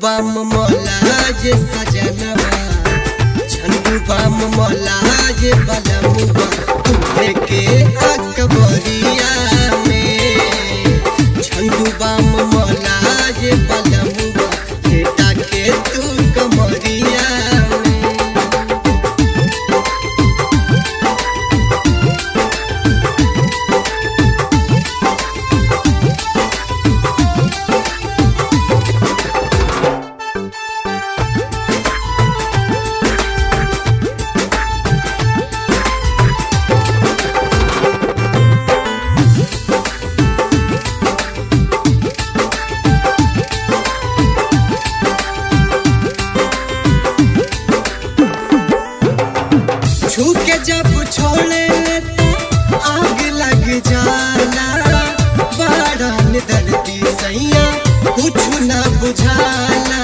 बाम मोला जे सजनवा झंडू बाम मोला जे बलमुआ तुम्हे के अकबरिया में झंडू बाम मोला जे बलमुआ बेटा के तू कमरिया में छू के जब छोड़े तो आग लग जाला बारन दर्दी सैया कुछ ना बुझाला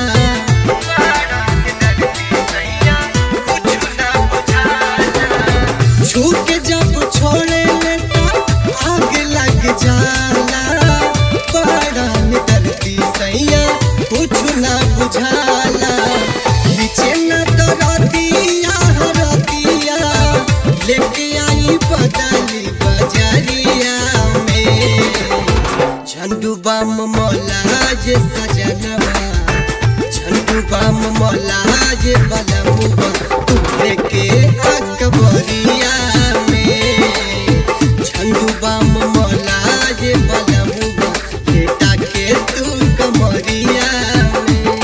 छू के जब छोड़े तो आग लग जाला बारन दर्दी सैया कुछ ना बुझाला नीचे न तो रतिया रतिया लेके आई बदली बजरिया में झंडू बाम मोला जे सजनवा झंडू बाम मोला जे बलमुआ तुम्हे के अकबरिया में झंडू बाम मोला जे बलमुआ बेटा के तू कमरिया में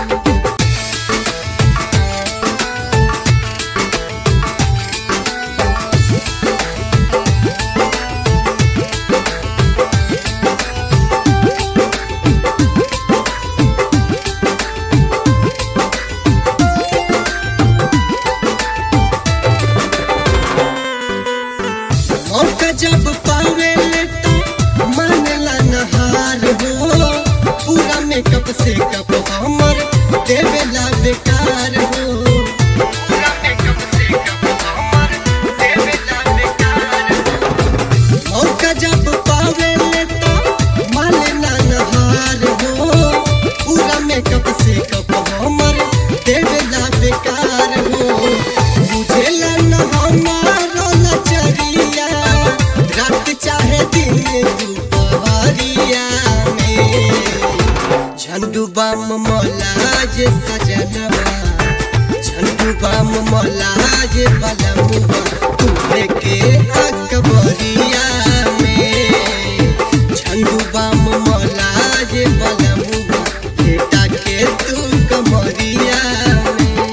मौका जब पावे तो मानेला नहार हो पूरा मेकअप से कप हमर देवेला बेकार हो पूरा मेकअप से कप हमर देवेला बेकार हो मौका जब पावे तो मानेला नहार हो पूरा मेकअप से कप हमर देवेला बेकार हो बुझेला न हमारो लचरिया रात चाहे दिन दुपहरिया में झंडू बाम मोला जे सजनवा झंडू बाम मोला जे बलमुआ तुम्हे के अकबरिया में झंडू बाम मोला जे बलमुआ बेटा के तू कमरिया में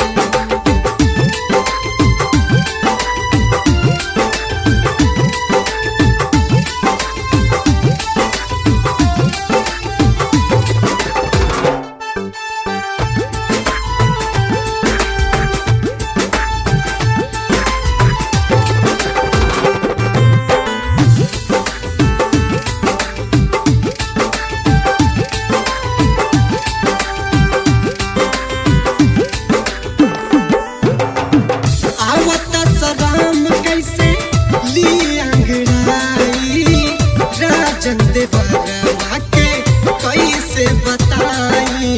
आवत सलाम कैसे ली अंगड़ाई राजन देवरवा के कैसे बताई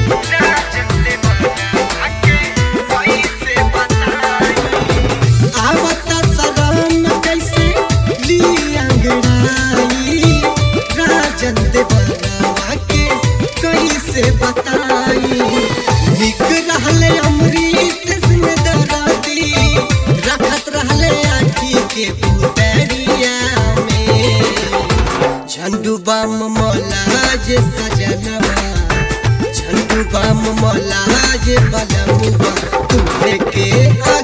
आवत सलाम कैसे ली अंगड़ाई राजन देवरवा के कैसे बताई निक रहले अमृत सिंह दराती रखत रहले आखी के पुतरिया में झंडू बाम मोला जे सजनवा झंडू बाम मोला जे बलमुआ तुम्हे के